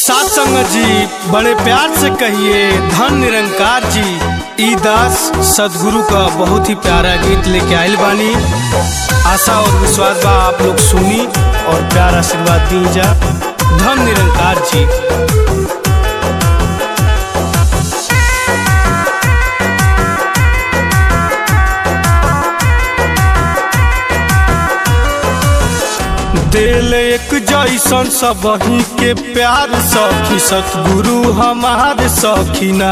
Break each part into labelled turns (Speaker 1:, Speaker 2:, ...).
Speaker 1: सात संगत जी बड़े प्यार से कहिए धन निरंकार जी ई दास सदगुरु का बहुत ही प्यारा गीत लेके आयल बानी आशा और विश्वास बा आप लोग सुनी और प्यार आशीर्वाद दी जा धन निरंकार जी दिल एक जैसन सबही के प्यार सखी सतगुरु हमार सखीना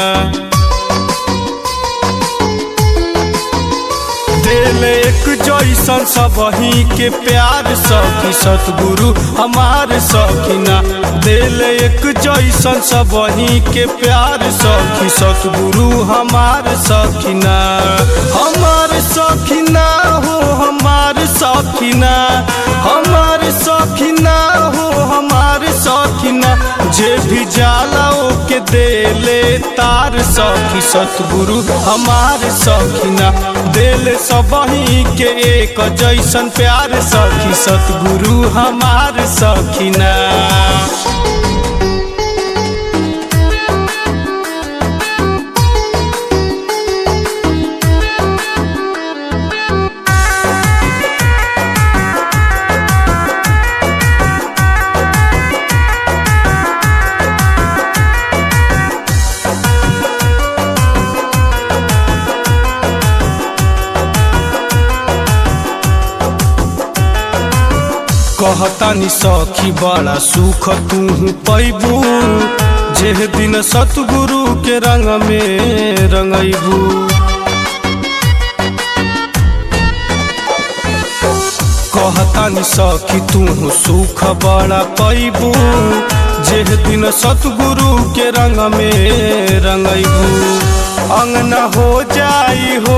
Speaker 1: दिल एक जैसन सबही के प्यार सखी सतगुरु हमार सखीना दिल एक जैसन सबही के प्यार सखी सतगुरु हमार सखीना हमार सखीना हो हमार सखीना हमार सखीना हो हमार सखीना जे भी जाला ओके देले तार सखी सतगुरु हमार सखीना दिल सबही के एक जैसन प्यार सखी सतगुरु हमार सखीना कहतानी सखी बड़ा सुख तू पैबू जे दिन सतगुरु के रंग में रंगैबू कहतानी सखी तू सुख बड़ा पैबू जे दिन सतगुरु के रंग में रंगैबू अंगना हो जाई हो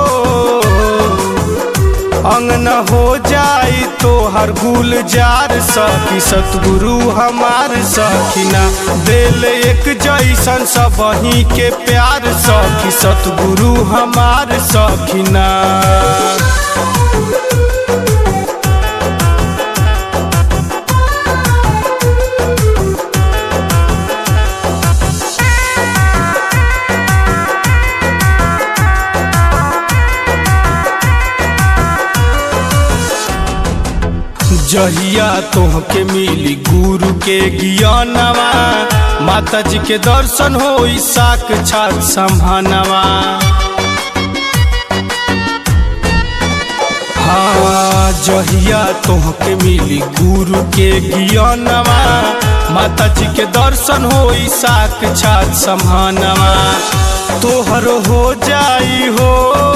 Speaker 1: अंगन हो जाई तो हर गुलजार सखी सतगुरु हमार सखीना दिल एक जैसन सबही के प्यार सखी सतगुरु हमार सखीना जहिया तोहके मिली गुरु के ज्ञानवा माता जी के दर्शन हो साक छात संभानवा हाँ जहिया तोहके मिली गुरु के ज्ञानवा माता जी के दर्शन हो साक छात संभानवा तोहर हो जाई हो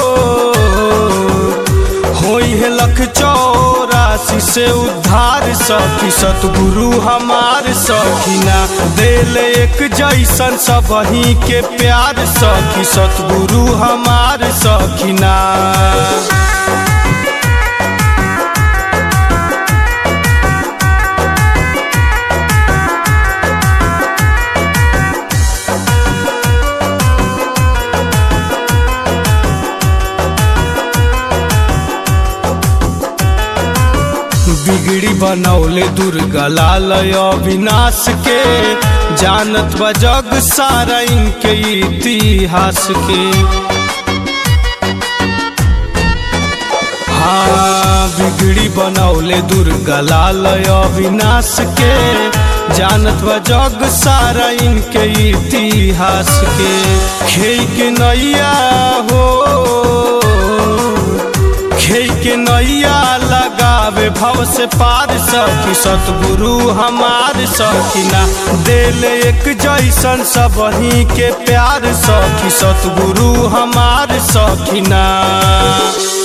Speaker 1: होई है लख चौरासी से उद्धार सखी सतगुरु हमार सखीना दिल एक जैसन सबही के प्यार सखी सतगुरु हमार सखीना बिगड़ी बनौले दुर्गा लाल अविनाश के जानत बा जग सारा इनके इतिहास के हाँ बिगड़ी बनौले दुर्गा लाल अविनाश के जानत बा जग सारा इनके इतिहास के खे के नैया हो खे के नैया लगावे भव से पार सखी सतगुरु हमार सखीना दिल एक जैसन सबही के प्यार सखी सतगुरु हमार सखीना